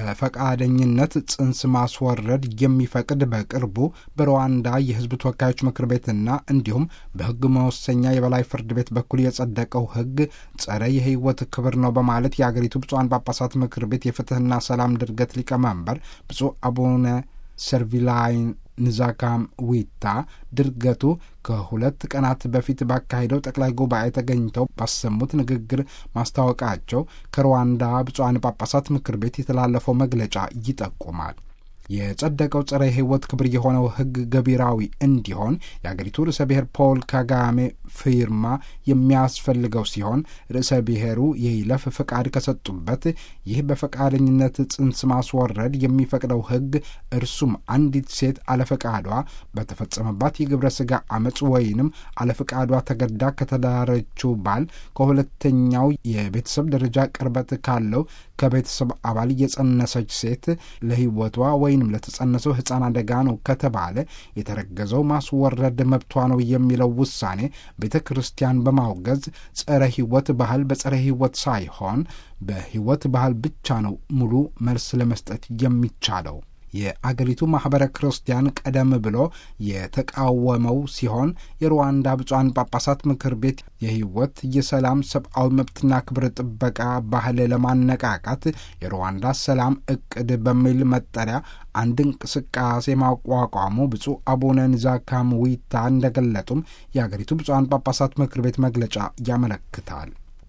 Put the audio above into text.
በፈቃደኝነት ጽንስ ማስወረድ የሚፈቅድ በቅርቡ በሩዋንዳ የሕዝብ ተወካዮች ምክር ቤትና እንዲሁም በሕግ መወሰኛ የበላይ ፍርድ ቤት በኩል የጸደቀው ሕግ ጸረ የሕይወት ክብር ነው በማለት የአገሪቱ ብፁዓን ጳጳሳት ምክር ቤት የፍትሕና ሰላም ድርገት ሊቀመንበር ብፁዕ አቡነ ሰርቪላይን ንዛካም ዊታ ድርገቱ ከሁለት ቀናት በፊት ባካሄደው ጠቅላይ ጉባኤ ተገኝተው ባሰሙት ንግግር ማስታወቃቸው ከሩዋንዳ ብፁዓን ጳጳሳት ምክር ቤት የተላለፈው መግለጫ ይጠቁማል። የጸደቀው ጸረ ሕይወት ክብር የሆነው ሕግ ገቢራዊ እንዲሆን የአገሪቱ ርዕሰ ብሔር ፖል ካጋሜ ፊርማ የሚያስፈልገው ሲሆን ርዕሰ ብሔሩ የይለፍ ፈቃድ ከሰጡበት ይህ በፈቃደኝነት ጽንስ ማስወረድ የሚፈቅደው ሕግ እርሱም አንዲት ሴት አለፈቃዷ በተፈጸመባት የግብረ ሥጋ አመፅ ወይንም አለፈቃዷ ተገዳ ከተዳረችው ባል ከሁለተኛው የቤተሰብ ደረጃ ቅርበት ካለው ከቤተሰብ አባል የጸነሰች ሴት ለሕይወቷ ወይንም ለተጸነሰው ሕፃን አደጋ ነው ከተባለ የተረገዘው ማስወረድ መብቷ ነው የሚለው ውሳኔ ቤተ ክርስቲያን በማውገዝ ጸረ ሕይወት ባህል በጸረ ሕይወት ሳይሆን በሕይወት ባህል ብቻ ነው ሙሉ መልስ ለመስጠት የሚቻለው። የአገሪቱ ማኅበረ ክርስቲያን ቀደም ብሎ የተቃወመው ሲሆን የሩዋንዳ ብፁዓን ጳጳሳት ምክር ቤት የሕይወት የሰላም ሰብአዊ መብትና ክብር ጥበቃ ባህል ለማነቃቃት የሩዋንዳ ሰላም እቅድ በሚል መጠሪያ አንድ እንቅስቃሴ ማቋቋሙ ብፁዕ አቡነ ንዛካም ዊታ እንደገለጡም የአገሪቱ ብፁዓን ጳጳሳት ምክር ቤት መግለጫ ያመለክታል።